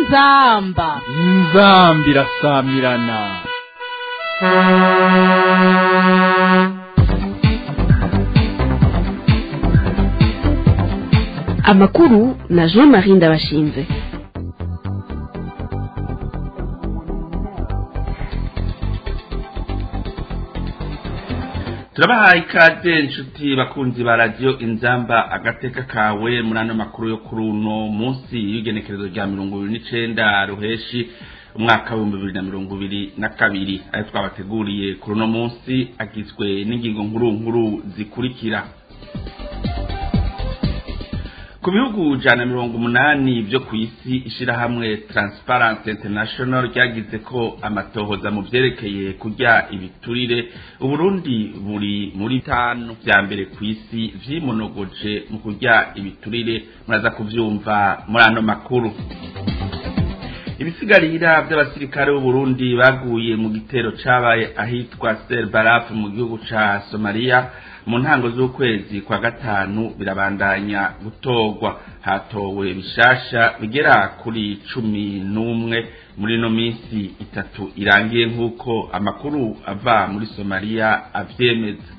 inzamba inzambi irasamirana amakuru na jean marie ndabashinze turabahaye ikaze inshuti bakunzi ba radiyo inzamba agateka kawe muri ano makuru yo kuri uno munsi y'igenekerezo rya mirongo ibiri n'icenda ruheshi umwaka w'ibihumbi bibiri na mirongo ibiri na kabiri ayo twabateguriye kuri uno munsi agizwe n'ingingo nkuru nkuru zikurikira ku bihugu jana mirongo umunani byo ku isi ishirahamwe Transparency International ryagize ko amatohoza mu vyerekeye kurya ibiturire uburundi buri muri tanu vya mbere ku isi vyimonogoje mu kurya ibiturire muraza kuvyumva muri ano makuru ibisigarira by'abasirikare b'uburundi baguye mu gitero cabaye ahitwa Sel Baraf mu gihugu ca Somalia mu ntango z'ukwezi kwa gatanu birabandanya gutorwa hatowe bishasha bigera kuri cumi n'umwe muri ino minsi itatu irangiye nk'uko amakuru ava muri somaliya avyemeza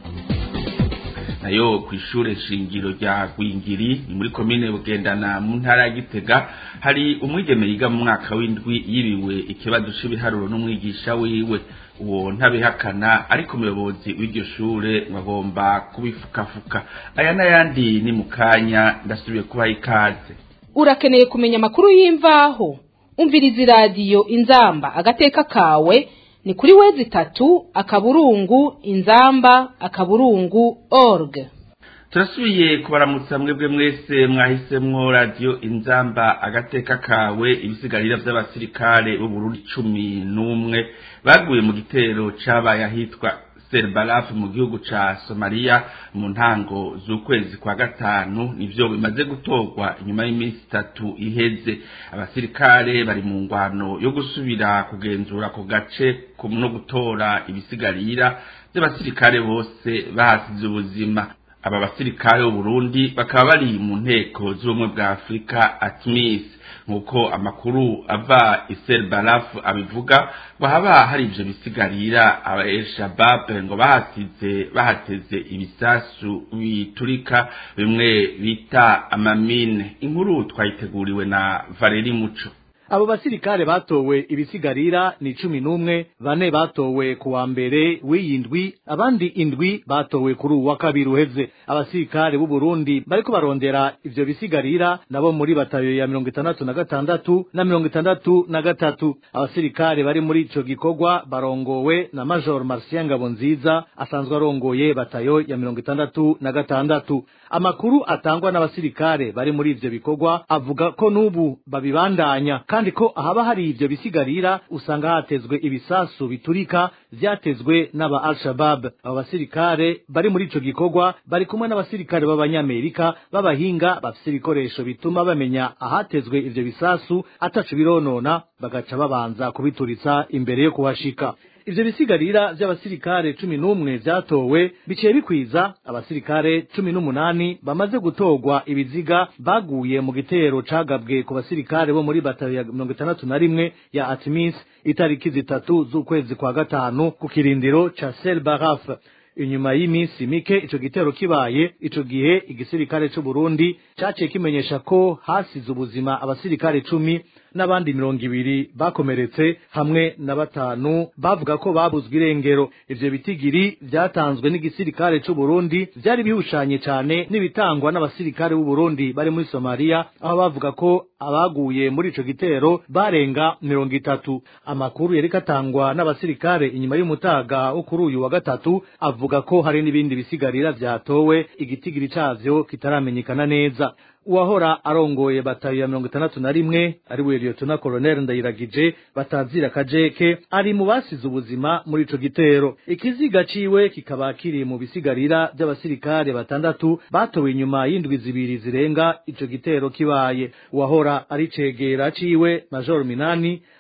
nayo ku ishure shingiro rya gwingiri ni muri komine bugendana mu ntara ya gitega hari umwigeme yiga mu mwaka w'indwi yibiwe ikibazo c'ibiharuro n'umwigisha wiwe uwo ntabihakana ariko umuyobozi w'iryo shure bagomba kubifukafuka aya n'ayandi ni mu kanya ndasubiye kubaha ikaze urakeneye kumenya amakuru y'imvaho umviriza iradiyo inzamba agateka kawe ni kuri wezi itatu akaburungu inzamba akaburungu org turasubiye kubaramutsa mwebwe mwese mwahisemwo radiyo inzamba agateka kawe ibisigarira vy'abasirikare b'uburundi cumi n'umwe baguye mu gitero cabaye ahitwa Serbalaf mu gihugu ca Somalia mu ntango z'ukwezi kwa gatanu nivyo bimaze gutorwa inyuma y'iminsi itatu iheze abasirikare bari mu ngwano yo gusubira kugenzura ku gace no gutora ibisigarira by'abasirikare bose bahasize ubuzima aba basirikare b'Uburundi bakaba bari mu nteko z'ubumwe bwa Afurika ATMIS nkuko amakuru ava Isel Balaf abivuga bahaba hari ivyo bisigarira aba El Shabab ngo bahasize bahateze ibisasu biturika bimwe bita amamine inkuru twayiteguriwe na Valeri Muco abo basirikare batowe ibisigarira ni cumi n'umwe bane batowe ku wa mbere w'iyi ndwi abandi indwi batowe kuri uwa kabiri uheze abasirikare b'u Burundi bariko barondera ivyo bisigarira nabo muri batayo ya mirongo itandatu na gatandatu na mirongo itandatu na gatatu abasirikare bari muri ico gikorwa barongowe na Major Marcien Ngabonziza asanzwe arongoye batayo ya mirongo itandatu na gatandatu amakuru atangwa n'abasirikare bari muri ivyo bikorwa avuga ko n'ubu babibandanya kandi ko ahaba hari ivyo bisigarira usanga hatezwe ibisasu biturika vyatezwe n'aba Al-Shabaab abo basirikare bari muri ico gikorwa bari kumwe n'abasirikare b'abanyamerika b'abahinga bafise ibikoresho bituma bamenya ahatezwe ivyo bisasu ataco bironona bagaca babanza kubituritsa imbere yo kuhashika ivyo bisigarira vy'abasirikare cumi n'umwe vyatowe biciye bikwiza abasirikare cumi n'umunani bamaze gutorwa ibiziga baguye mu gitero cagabwe ku basirikare bo muri batayo ya mirongo itandatu na rimwe ya Atmis itariki zitatu z'ukwezi kwa gatanu ku kirindiro ca Sel Baraf inyuma y'iminsi mike ico gitero kibaye ico gihe igisirikare c'u Burundi caciye kimenyesha ko hasize ubuzima abasirikare cumi n'abandi mirongo ibiri bakomeretse hamwe na batanu bavuga ko babuzwe irengero ivyo bitigiri vyatanzwe n'igisirikare c'u Burundi vyari bihushanye cane n'ibitangwa n'abasirikare b'u Burundi bari muri Somalia aho bavuga ko abaguye muri ico gitero barenga mirongo itatu amakuru yariko atangwa n'abasirikare inyuma y'umutaga wo kuri uyu wa gatatu avuga ko hari n'ibindi bisigarira vyatowe igitigiri cavyo kitaramenyekana neza uwahora arongoye batayo ya mirongo itandatu na rimwe ari we liyotona koloneli ndayiragije batazira kajeke ari mu basize ubuzima muri ico gitero ikiziga ciwe kikaba kiri mu bisigarira vy'abasirikare batandatu batowe inyuma y'indwi zibiri zirenga ico gitero kibaye uwahora ari cegera ciwe major minani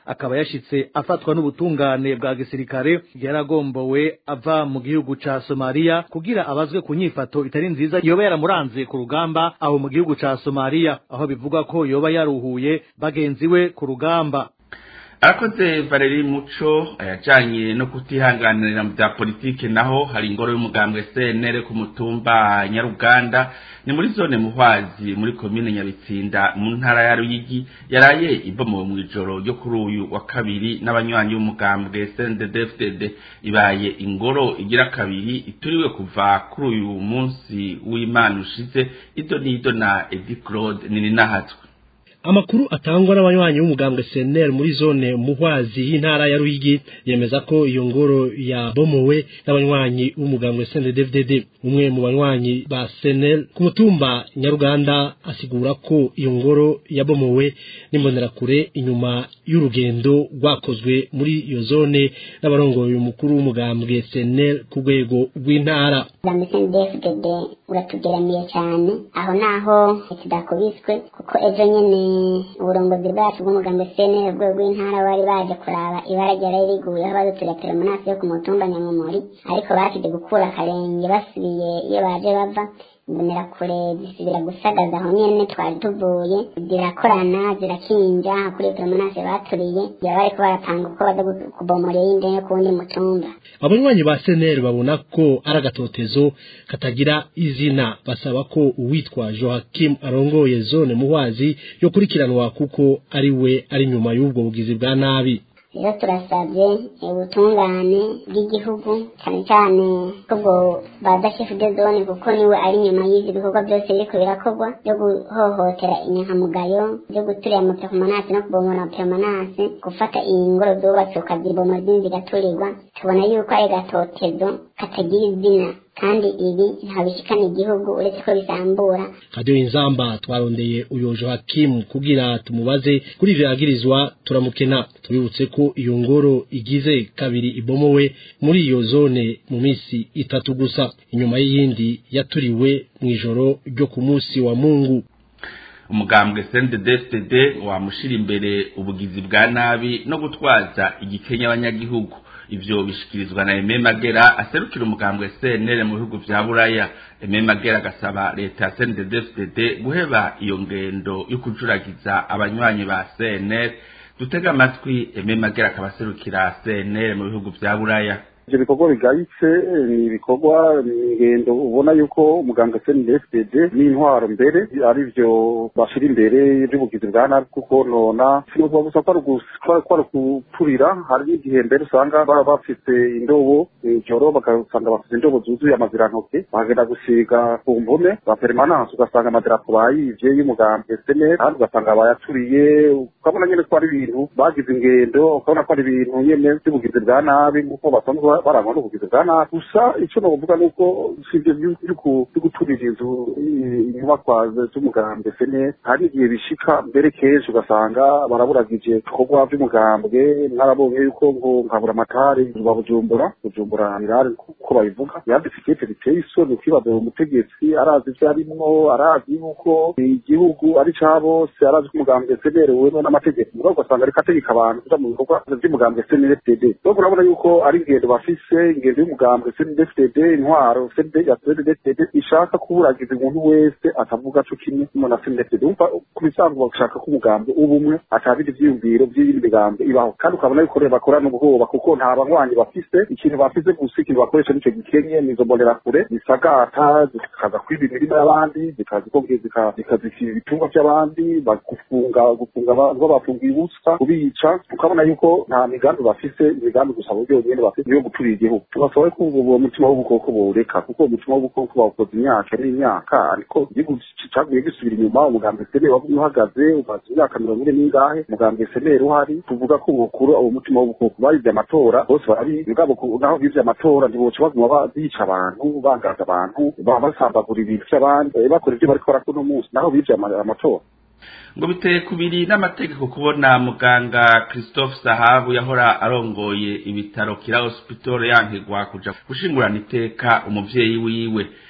akaba yashitse afatwa n'ubutungane bwa gisirikare yaragombowe ava mu gihugu ca Somalia kugira abazwe ku nyifato itari nziza yoba yaramuranze ku rugamba aho mu gihugu ca Somalia aho bivuga ko yoba yaruhuye bagenzi we ku rugamba arakoze valeri muco ayajanye no kutihanganira mu bya politike naho hari ingoro y'umugambwe cnr ku mutumba nyaruganda ni muri zone muhwazi muri komine nyabitsinda mu ntara ya ruyigi yaraye ibomowe mu ijoro ryo kuri uyu wa kabiri n'abanywanyi b'umugambwe cnddfdd ibaye ingoro igira kabiri ituriwe kuva kuri uyu munsi w'imana ushize ido n'ido na edi claude nininahatswe amakuru atangwa n'abanywanyi b'umugambwe CNL muri zone muhwazi y'intara ya Ruyigi yemeza ko iyo ngoro yabomowe n'abanywanyi b'umugambwe CNDD-FDD umwe mu banywanyi ba CNL ku mutumba Nyaruganda asigura ko iyo ngoro yabomowe n'imbonerakure inyuma y'urugendo rwakozwe muri iyo zone n'abarongoye umukuru w'umugambwe CNL ku rwego rw'intara CNDD-FDD uratugeramiye cyane aho naho tudakubiswe kuko ejo nyene uburongozi bwacu bw'umugambi CNL rwego rw'intara bari baje kuraba ibara ryari riguyeho badutura teremonasi yo ku mutumba nyamumuri ariko basije gukura akarenge basubiye iyo baje bava imbonera kure zisubira gusagaza aho nyene twari tuvuye zirakorana zirakinja kuri iyo teremonasi baturiye baba bariko barapanga uko baza kubomora iyindi yo ku wundi mutumba abanywanyi ba CNL babona ko ari agatotezo katagira izina basaba ko uwitwa Joachim arongoye zone muhwazi yo kurikiranwa kuko ari we ari nyuma y'ubwo bugizi bwa nabi rero turasabye ubutungane bw'igihugu cyane cyane kubwo baza shefu de zone kuko niwe ari inyuma y'izi bikorwa byose biriko birakorwa byo guhohotera inyankamugayo byo guturira mu peromanase no kubomora peromanase gufata iyi ngoro zubatse ukazibomora izindi zigaturirwa tubona yuko ari gatotezo katagira izina kandi ibi ntabishikana igihugu uretse ko bisambura radio inzamba twarondeye uyo Joachim kugira tumubaze kuri ivyo yagirizwa turamukena tubibutse ko iyo ngoro igize kabiri ibomowe muri iyo zone mu misi itatu gusa inyuma y'iyindi yaturiwe mw'ijoro ryo ku munsi wa Mungu umugambwe CNDD-FDD wamushira imbere ubugizi bwa nabi no gutwaza igikenya abanyagihugu ivyo bishikirizwa na Aime Magera aserukira umugambwe CNL mu bihugu vya Buraya Aime Magera agasaba leta ya CNDD-FDD guheba iyo ngendo yo kujuragiza abanywanyi ba CNL dutega amatwi Aime Magera akabaserukira CNL mu bihugu vya Buraya ivyo bikorwa bigayitse ni ibikorwa ni ingendo ubona yuko umuganga CNDD-FDD n'intwaro mbere ari vyo bashira imbere vy'ubugizi bwa nabi kuko nona sinukuba gusa ko ari ukuturira hari n'igihe mbere usanga baba bafise indobo ijoro bagasanga bafise indobo zuzuye amazirantoke bagenda gusiga ku mpome za permanence ugasanga amadarapo bayivye y'umugambwe CNL kandi ugasanga bayaturiye ukabona nyene ko ari ibintu bagize ingendo ukabona ko ari ibintu nyene vy'ubugizi bwa nabi nk'uko basanzwe barangwa n'ubugizi bwa nabi gusa icyo novuga ni uko sivyo vyo guturira inzu inyubakwa z'umugambwe sene hari igihe bishika mbere kenshi ugasanga baraburagije ibikorwa vy'umugambwe mwarabonye yuko ngo nkabura amatari ba bujumbura bujumbura mirare kuko babivuga yanditse ikete riteye isoni ukibaza uwo mutegetsi arazi ivyo arimwo arazi yuko igihugu ari ca bose arazi ko umugambwe senerewe n'amategeko mugabo ugasanga ariko ategeka abantu kuja mu bikorwa vy'umugambwe snfdd donc urabona yuko ari ingendo bafise ingendo y'umugambwe snfdd intwaro ya snfdd ishaka kuburagiza umuntu wese atavuga co kimwe na snfdd umva ku bisanzwe bashaka ko umugambwe uba umwe atabindi ivyiyumviro vy'iyindi migambo ibaho kandi ukabona yuko rero bakorana ubwoba kuko nta banywanyi bafise ikintu bafise gusa ikintu bakoresha nico gikenye nizo mbonerakure zisagata zikaza kwiba imirima y'abandi zikaza zikazikira ibitungwa vy'abandi gufunga gufunga abantu babafungiye ubusa kubica ukabona yuko nta migambi bafise imigambi gusa buryo nyene bafise yo guturira igihugu tubasaba ko uwo mutima w'ubukoko bowureka kuko uwo mutima w'ubukoko bawukoze imyaka n'imyaka ariko igihugu caguye gisubira inyuma umugambi seneri wagumye uhagaze umaze imyaka mirongo ine n'ingahe umugambi seneri uhari tuvuga ko bukura uwo mutima w'ubukoko barivye amatora bose bari mugabo naho bivye amatora ntiboca baguma bica abantu bangaza abantu basambagura ibintu vy'abandi bakora ivyo bariko barakora uno munsi naho bivye amatora ngo biteye kubiri n'amategeko kubona muganga christophe sahabu yahora arongoye ibitaro kira hospital yankigwa kuja gushingurana iteka umuvyeyi wiwe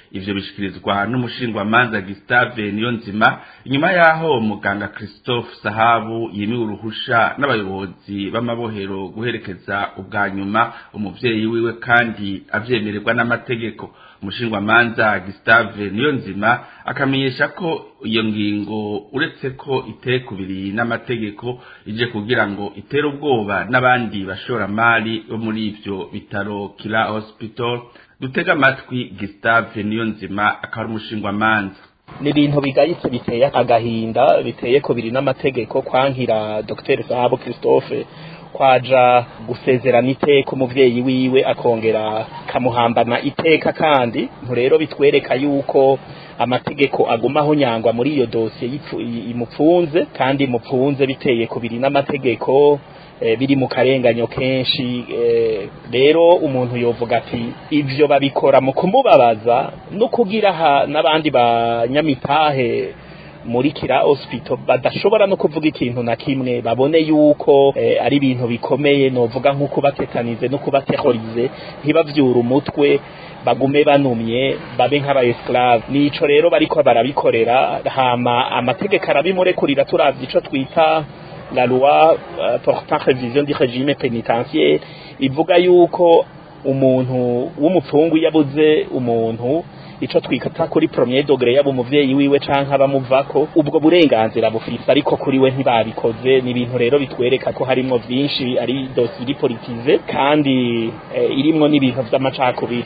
ivyo bishikirizwa n'umushingwamanza Gustave Niyonzima inyuma yaho muganga Christophe Sahabu yimiwe uruhusha n'abayobozi b'amabohero guherekeza ubwa nyuma umuvyeyi wiwe kandi avyemererwa n'amategeko umushingwamanza Gustave Niyonzima akamenyesha ko iyo ngingo uretse ko itekubiri n'amategeko ije kugira ngo itere ubwoba n'abandi bashoramari bo muri ivyo bitaro Kila Hospital dutega amatwi Gustave Niyonzima akaba ari umushingwamanza ni ibintu bigayitse biteye agahinda biteye ko biri n'amategeko kwankira Dr Sahabo Christophe kwaja gusezerana iteka umuvyeyi wiwe akongera kamuhambana iteka kandi rero bitwereka yuko amategeko agumaho nyangwa muri iyo dosiye imupfunze kandi imupfunze biteye ku biri n'amategeko biri mu karenganyo kenshi rero umuntu yovuga ati ivyo babikora mu kumubabaza no kugira n'abandi banyamitahe muri kira hospital badashobora no kuvuga ikintu na kimwe babone yuko eh, ari ibintu bikomeye novuga nko kubatetanize no kubaterrorize ntibavyura umutwe bagume banumye babe nk'aba esclave nico rero bariko barabikorera hama amategeko arabimurekurira turavye ico twita la loi uh, portant révision du régime pénitentiaire ivuga yuko umuntu w'umupfungu yabuze umuntu ico twikata kuri premier degré yabo umuvyeyi wiwe canke abamuvako ubwo burenganzira bufise ariko kuri we ntibabikoze ni ibintu rero bitwereka ko harimwo vyinshi ari dossier politize kandi eh, irimwo n'ibintu vy'amacakubiri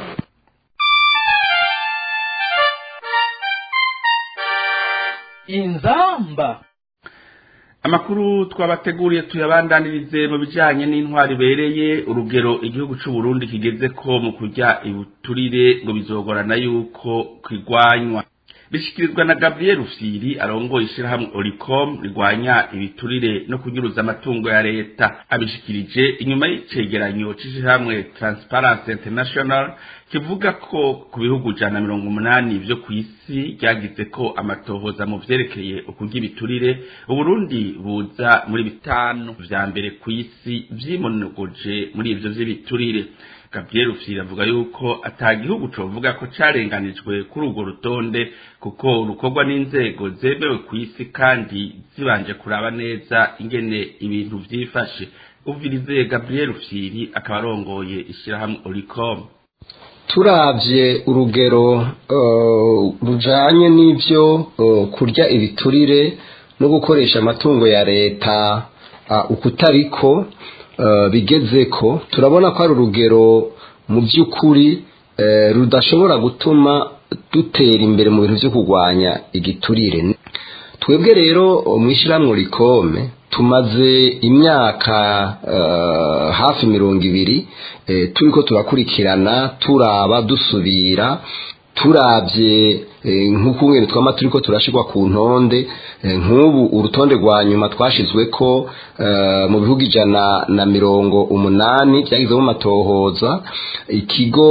inzamba amakuru twabateguriye tuyabandanirize mu bijanye n'intwari ibereye urugero igihugu c'u Burundi kigeze ko mu kurya ibuturire ngo bizogorana yuko kwigwanywa bishikirizwa na Gabriel Rufyiri arongoye ishirahamwe Oricom rigwanya ibiturire no kunyuruza amatungo ya leta abishikirije inyuma y'icegeranyo c'ishirahamwe Transparency International kivuga ko ku bihugu jana mirongo umunani vyo kw'isi ryagize ko amatohoza mu vyerekeye ukurya ibiturire Uburundi buza muri bitanu vya mbere kw'isi vyimonogoje muri ivyo vy'ibiturire Gabriel Rufyiri avuga yuko ata gihugu covuga ko carenganijwe kuri urwo rutonde kuko rukorwa n'inzego zemewe kw'isi kandi zibanje kuraba neza ingene ibintu vyifashe uvirize Gabriel Rufyiri akaba arongoye ishirahamwe Oricom turavye urugero rujanye n'ivyo kurya ibiturire no gukoresha amatungo ya leta ukutariko bigeze ko turabona ko ari urugero mu by'ukuri rudashobora gutuma dutera imbere mu bintu byo kurwanya igiturire twebwe rero mu ishyirahamwe rikome tumaze imyaka hafi mirongo ibiri turi ko turakurikirana turaba dusubira turabye nk'uko umwe twama turi ko turashyirwa ku ntonde nk'ubu urutonde rwa nyuma twashyizwe ko mu bihugu ijana na mirongo umunani byagizemo amatohoza ikigo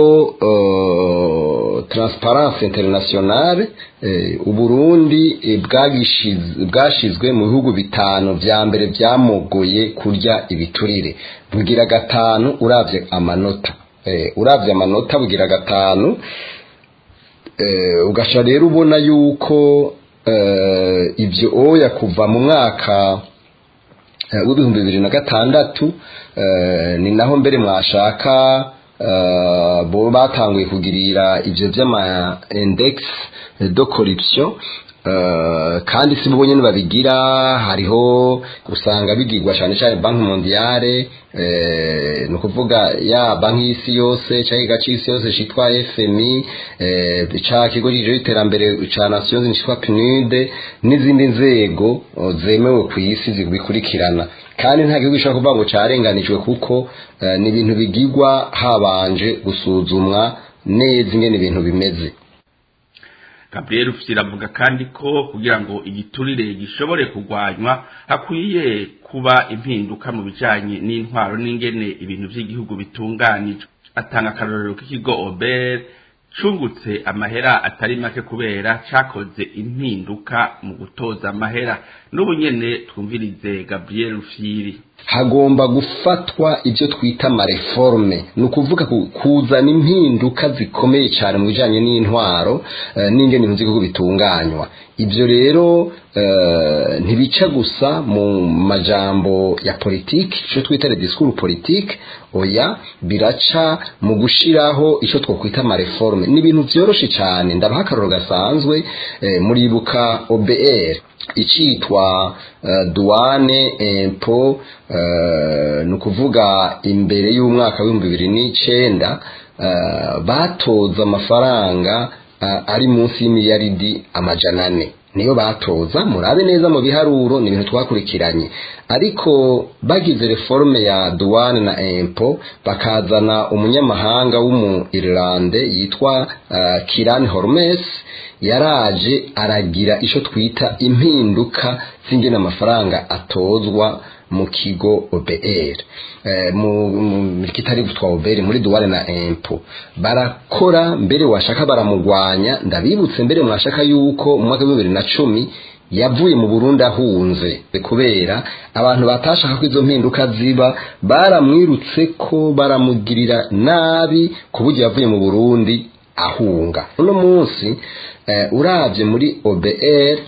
Transparency International uburundi bwashyizwe mu bihugu bitanu bya mbere byamugoye kurya ibiturire bugira gatanu urabye amanota urabye amanota bugira gatanu ugasha rero ubona yuko ibyo oya kuva mu mwaka w'ibihumbi bibiri na gatandatu ni naho mbere mwashaka bo batanguye kugirira ibyo by'ama index de corruption kandi si bo nyine babigira hariho usanga bigirwa cyane cyane banki mondiale ni ukuvuga ya banki y'isi yose cyangwa ikigo cy'isi yose cyitwa fmi cya kigo cy'iterambere cya nasiyo cyitwa pnud n'izindi nzego zemewe ku isi zibikurikirana kandi nta gihugu gishobora kuvuga ngo cyarenganijwe kuko ni ibintu bigirwa habanje gusuzumwa neza ingene ibintu bimeze Gabriel Rufyiri avuga kandi ko kugira ngo igiturire gishobore kurwanywa hakwiye kuba impinduka mu bijanye n'intwaro n'ingene ibintu by'igihugu bitunganijwe atanga akarorero k'ikigo Ober cungutse amahera atari make kubera cakoze impinduka mu gutoza amahera n'ubu nyene twumvirize Gabriel Rufyiri hagomba gufatwa ibyo twita amareforme ni ukuvuga kuzana impinduka zikomeye cyane mu bijyanye n'intwaro n'ingene ibintu by'igihugu bitunganywa ibyo rero ntibica gusa mu majambo ya politiki icyo twita disikuru politiki oya biraca mu gushyiraho icyo twakwita amareforme ni ibintu byoroshye cyane ndabaha akararo gasanzwe muribuka obr icitwa duwane empo ni ukuvuga imbere y'umwaka w'ibihumbi bibiri n'icyenda batoza amafaranga ari munsi y'imiliyaridi amajana ane niyo batoza murabe neza mu biharuro ni ibintu twakurikiranye ariko bagize reforme ya duwane na empo bakazana umunyamahanga w'umu Irlande yitwa Kiran Hormes yaraje aragira icyo twita impinduka z'ingena amafaranga atozwa mu kigo OBR mu kitari gutwa OBR muri duwane na empo barakora mbere washaka baramugwanya ndabibutse mbere mwashaka yuko mu mwaka wa bibiri na cumi yavuye mu Burundi ahunze kubera abantu batashaka ko izo mpinduka ziba baramwirutse ko baramugirira nabi ku buryo yavuye mu Burundi ahunga uno munsi urabye muri OBR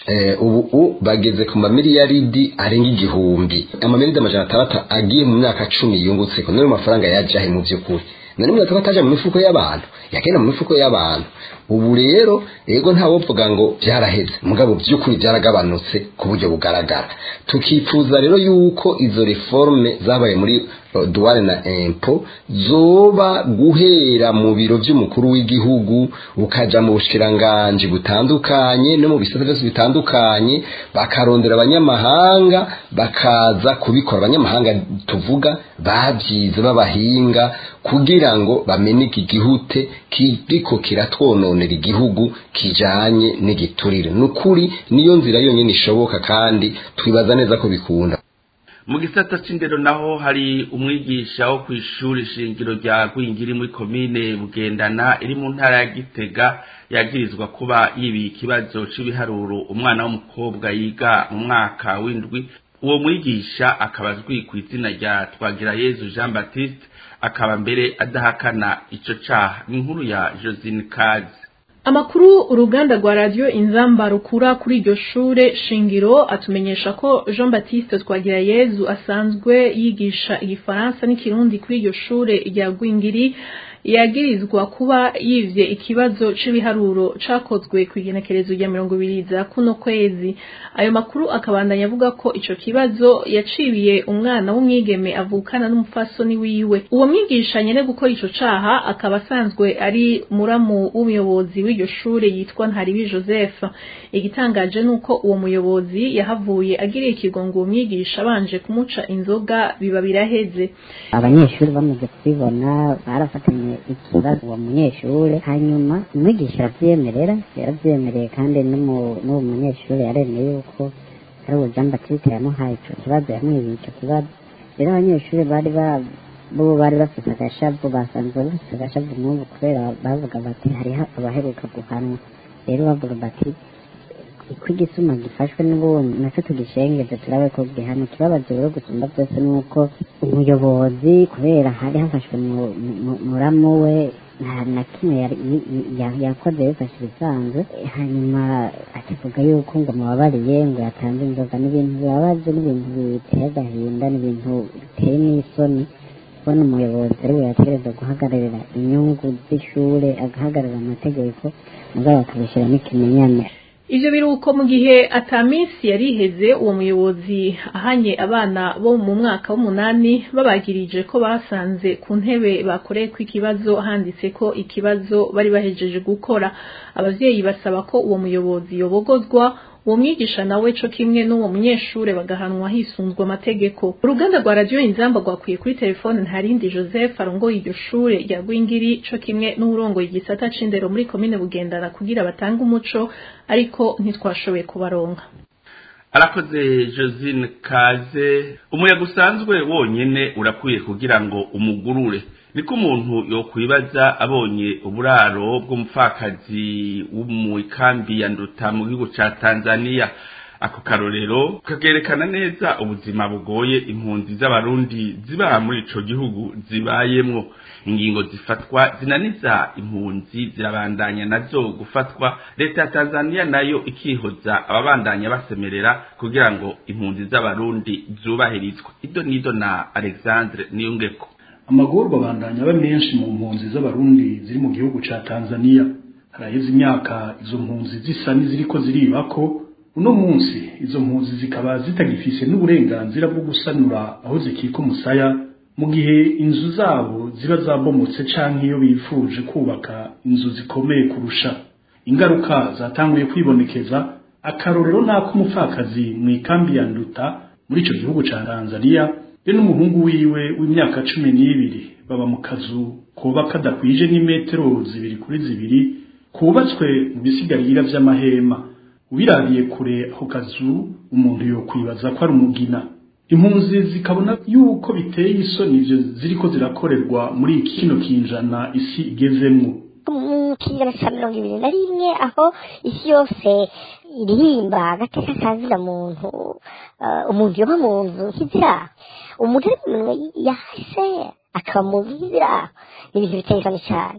ubu bageze ku mamiliyaridi arenga igihumbi amamiliyaridi amajana atandatu agiye mu myaka cumi yungutse ko niyo mafaranga yajahe mu by'ukuri na rimwe akaba ataje mu mifuko y'abantu yagenda mu mifuko y'abantu ubu rero ego ntawovuga ngo byaraheze mugabo by'ukuri byaragabanutse ku buryo bugaragara tukifuza rero yuko izo reforme zabaye muri duwane na empo zoba guhera mu biro by'umukuru w'igihugu ukaja mu bushikiranganji butandukanye no mu bisata byose bitandukanye bakarondera abanyamahanga bakaza kubikora abanyamahanga tuvuga babyize b'abahinga kugira ngo bameneke igihute kiriko kiratwononera igihugu kijanye n'igiturire nukuri niyo nzira yonyine ishoboka kandi twibaza neza ko bikunda mu gisata c'indero naho hari umwigisha wo kw'ishuri shingiro rya Rwingiri muri komine Bugendana iri mu ntara ya Gitega yagirizwa kuba yibiye ikibazo c'ibiharuro umwana w'umukobwa yiga mu mwaka w'indwi uwo mwigisha akaba azwi ku izina rya Twagirayezu Jean Baptiste akaba mbere adahakana ico caha ni inkuru ya Josine Kazi Amakuru uruganda rwa radio Inzamba rukura kuri iryo shure shingiro atumenyesha ko Jean Baptiste Twagirayezu asanzwe yigisha igifaransa n'ikirundi kuri iryo shure rya Gwingiri yagirizwa kuba yivye ikibazo c'ibiharuro cakozwe ku igenekerezo rya mirongo ibiri za kuno kwezi ayo makuru akabandanya avuga ko ico kibazo yacibiye umwana w'umwigeme avukana n'umupfasoni wiwe uwo mwigisha nyene gukora ico caha akaba asanzwe ari muramu w'umuyobozi w'iryo shure yitwa Ntaribi Joseph igitangaje nuko uwo muyobozi yahavuye agiriye ikigongo uwo mwigisha abanje kumuca inzoga biba biraheze abanyeshuri bamaze kubibona barafatanye ikibazo uwo munyeshure hanyuma umwigisha aravyemerera yaravyemereye kandi n'uwo munyeshure yaremeye yuko ari uwo Jean Baptiste yamuhaye ico kibazo yamwibiye ico kibazo rero abanyeshuri bari bo bari bafise agashavu basanzwe bafise agashavu nk'ubu kubera bavuga bati hariho abaheruka guhanwa rero bavuga bati ko igisuma gifashwe n'ubundi nacyo tugishengeze turabe ko gihano ikibabazo rero gusumba byose ni uko umuyobozi kubera hari hafashwe muramu we nta na kimwe yakoze yifashe ibisanzwe hanyuma akivuga yuko ngo mubabariye ngo yatanze inzoga n'ibintu bibabaje n'ibintu biteye agahinda n'ibintu biteye n'isoni kubona umuyobozi ari we yategereza guhagararira inyungu z'ishure agahagararira amategeko mugabo akabishyiramo ikimenyane Ivyo biruko mu gihe ata minsi yariheze uwo muyobozi ahanye abana bo mu mwaka w'umunani babagirije ko basanze ku ntebe bakoreye ko ikibazo handitse ko ikibazo bari bahejeje gukora abavyeyi basaba ko uwo muyobozi yobogozwa uwo mwigisha nawe co kimwe n'uwo munyeshure bagahanwa hisunzwe amategeko uruganda rwa radio inzamba rwakwiye kuri telefone ntarindi joseph arongoye iryo shure rya rwingiri co kimwe n'uwurongoye igisata c'indero muri komine bugendana kugira batange umuco ariko ntitwashoboye kubaronka arakoze josine kaze umuyaga usanzwe wonyene urakwiye kugira ngo umugurure niko umuntu yokwibaza abonye uburaro bw'umupfakazi wo mu ikambi ya nduta mu gihugu ca tanzania ako karorero kakerekana neza ubuzima bugoye impunzi z'abarundi ziba muri ico gihugu zibayemwo ingingo zifatwa zinaniza impunzi zirabandanya nazo gufatwa leta ya tanzania nayo ikihoza ababandanya basemerera kugira ngo impunzi z'abarundi zubahirizwe ido nido na alexandre niyungeko amagorwa abandanya aba menshi mu mpunzi z'abarundi ziri mu gihugu ca tanzania haraheze imyaka izo mpunzi zisa n'iziriko ziribako uno munsi izo mpunzi zikaba zitagifise n'uburenganzira bwo gusanura aho zikika umusaya mu gihe inzu zabo ziba zabomotse canke iyo bifuje kubaka inzu zikomeye kurusha ingaruka zatanguye kwibonekeza akarorero n'ak'umupfakazi mu ikambi ya nduta muri ico gihugu ca tanzania be n'umuhungu wiwe w'imyaka cumi n'ibiri baba mu kazu koba kadakwije n'imetero zibiri kuri zibiri kubatswe mu bisigarira vy'amahema ubirabiye kure ako kazu umuntu yokwibaza ko ari umugina impunzi zikabona yuko biteye isoni ivyo ziriko zirakorerwa muri kino kinjana isi igezemwo mu kinyejana ca mirongo ibiri na rimwe aho isi yose iririmba agateka kazira muntu umuntu yoba mu nzu nk'iziraho umuntu ari mu minwe yahise akaba mu nzu nk'iziraho ni ibintu biteye isoni cane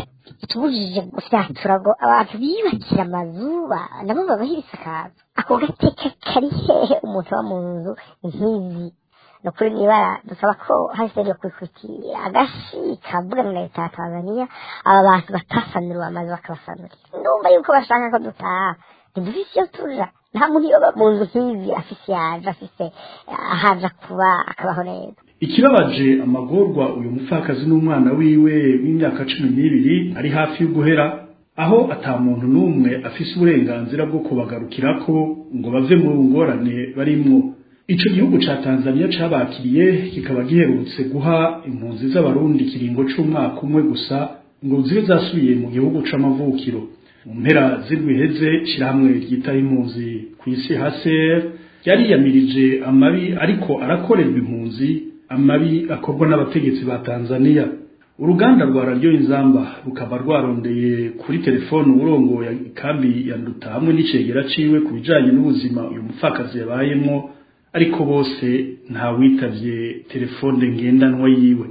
tubujije gufyatura ngo abantu biyubakira amazu nabo babaho ibisakazo ako gateka kari hehe umuntu aba mu nzu nk'izi ni ukuri nibara dusaba ko hahise yo kwikukira agashi kavugana na leta ya tanzania aba bantu batasanuriwe amazu bakabasanurira ndumva yuko bashaka ko dutaha ntidufise iyo tuja nta muntu yoba mu nzu nk'izi afise yaje afise ahaja kuba akabaho neza ikibabaje amagorwa uyu mupfakazi n'umwana wiwe w'imyaka cumi n'ibiri ari hafi yo guhera aho ata muntu n'umwe afise uburenganzira bwo kubagarukirako ngo bave mu ngorane barimwo ico gihugu ca tanzania cabakiriye kikaba giherutse guha impunzi z'abarundi ikiringo c'umwaka umwe gusa ngo zibe zasubiye mu gihugu c'amavukiro mu mpera z'irwiheze shirahamwe ryitaho impunzi kw'isi haser ryariyamirije amabi ariko arakorerwa impunzi amabi akorwa n'abategetsi ba Tanzania uruganda rwa radio inzamba rukaba rwarondeye kuri telefone urongoye ikambi ya nduta hamwe n'icegera ciwe ku bijanye n'ubuzima uyu mupfakazi yabayemwo ariko bose nta witavye telefone ngendanwa yiwe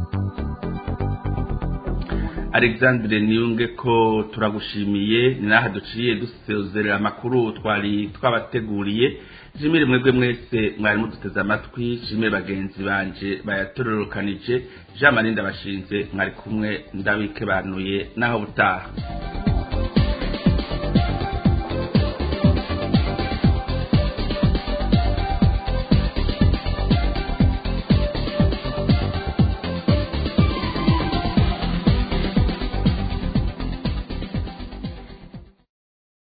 alexandre niyunge ko turagushimiye ni naha duciye dusezerera amakuru twari twabateguriye jimire mwebwe mwese mwari muduteze amatwi jimire bagenzi banje bayatororokanije jean marie ndabashinze mwari kumwe ndabikebanuye naho butaha